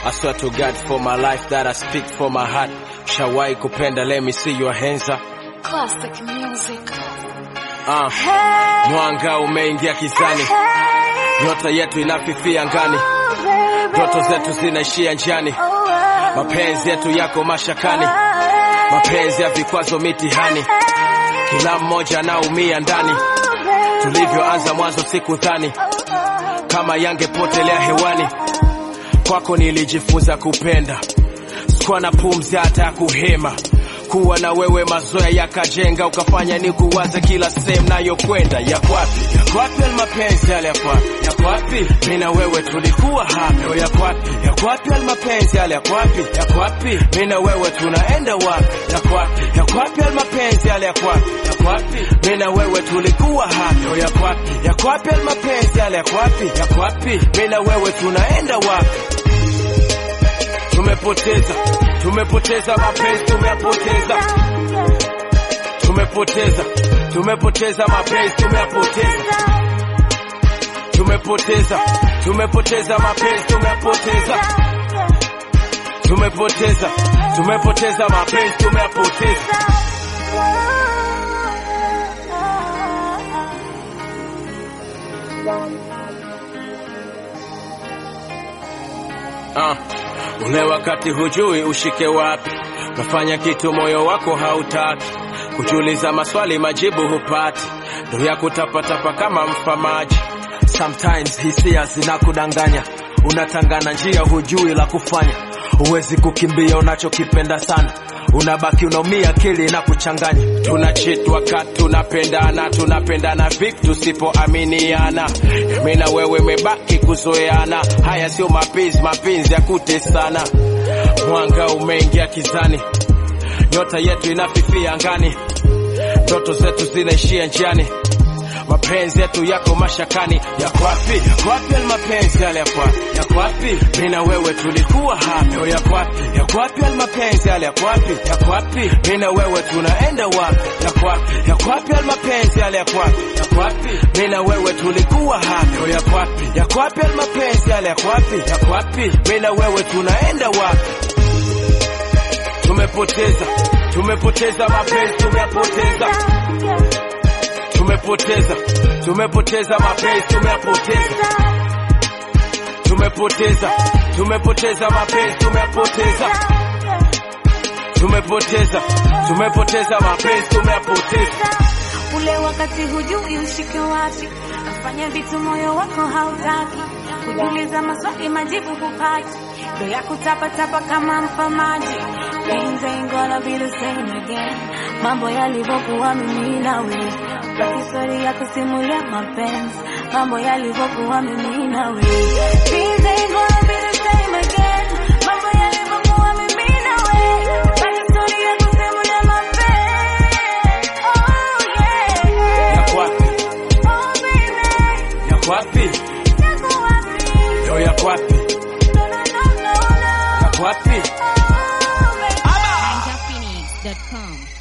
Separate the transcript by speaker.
Speaker 1: I swear to God for my life that I speak for my heart. Shawai kupenda, let me see your hands up.
Speaker 2: Classic music.
Speaker 1: Uh,
Speaker 2: Hey,
Speaker 1: mwanga umeingia kizani,
Speaker 2: hey,
Speaker 1: nyota yetu inafifia ngani,
Speaker 2: oh, baby.
Speaker 1: ndoto zetu zinaishia njiani,
Speaker 2: Oh, oh,
Speaker 1: mapenzi yetu yako mashakani,
Speaker 2: hey,
Speaker 1: mapenzi ya vikwazo mitihani,
Speaker 2: hey,
Speaker 1: kila mmoja anaumia ndani.
Speaker 2: oh, baby.
Speaker 1: Tulivyoanza mwanzo sikudhani
Speaker 2: Oh, oh,
Speaker 1: kama yangepotelea hewani. Kwako nilijifunza kupenda, sikuwa na pumzi hata ya kuhema. Kuwa na wewe mazoea yakajenga, ukafanya ni kuwaza kila sehemu nayokwenda. Yako wapi? Yako wapi yale mapenzi yale? Yako wapi? Yako wapi? Mimi na wewe tulikuwa hapo. Yako wapi? Yako wapi yale mapenzi yale? Yako wapi? Yako wapi? Mimi na wewe tunaenda wapi? Yako wapi? Yako wapi yale mapenzi yale? Yako wapi? Yako wapi? Mimi na wewe tulikuwa hapo. Yako wapi? Yako wapi yale mapenzi yale? Yako wapi? Yako wapi? Mimi na wewe tunaenda wapi? Tumepoteza, tumepoteza mapenzi, tumeyapoteza, tumepoteza, tumepoteza mapenzi, tumeyapoteza, tumepoteza, tumepoteza mapenzi, tumeyapoteza, tumepoteza, tumepoteza mapenzi, tumeyapoteza. Ah, ule wakati hujui ushike wapi, unafanya kitu moyo wako hautaki, kujiuliza maswali majibu hupati, ndo ya kutapatapa kama mfamaji. Sometimes hisia zinakudanganya, unatangana njia hujui la kufanya, huwezi kukimbia unachokipenda sana unabaki unaumia, akili na kuchanganya. Tunachit wakati tunapendana, tunapendana vipi tusipoaminiana? Mimi na wewe mebaki kuzoeana, haya sio mapenzi, mapenzi ya kutesana. Mwanga umeingia kizani, nyota yetu inafifia angani, ndoto zetu zinaishia njiani mapenzi yetu yako mashakani. Yako wapi? Yako wapi yale mapenzi yale? Yako wapi? Yako wapi? Mimi na wewe tulikuwa hapo. Yako wapi? Yako wapi yale mapenzi yale? Yako wapi? Yako wapi? Mimi na wewe tunaenda wapi? Yako wapi? Yako wapi yale mapenzi yale? Yako wapi? Yako wapi? Mimi na wewe tulikuwa hapo. Yako wapi? Yako wapi yale mapenzi yale? Yako wapi? Yako wapi? Mimi na wewe tunaenda wapi? Tumepoteza, tumepoteza mapenzi, tumeyapoteza tumepoteza tumepoteza mapenzi tumeyapoteza tumepoteza tumepoteza mapenzi tumeyapoteza tumepoteza tumepoteza mapenzi tumeyapoteza
Speaker 2: Ule wakati hujui ushike wapi, nafanya vitu moyo wako hautaki, kujiuliza maswali majibu hupati, ndo ya kutapatapa kama mfamaji. Things ain't gonna be the same again, mambo yalivyokuwa mimi nawe, baki story ya kusimulia mapenzi, mambo yalivyokuwa mimi nawe. Things ain't gonna be the same again, mambo yalivyokuwa mimi nawe, baki story ya kusimulia mapenzi. Oh yeah.
Speaker 1: yako wapi
Speaker 2: Oh baby,
Speaker 1: yako wapi
Speaker 2: yako wapi?
Speaker 1: yo yako wapi
Speaker 2: No no no no no.
Speaker 1: yako wapi
Speaker 2: Oh baby.
Speaker 3: NinjaPhoenix.com.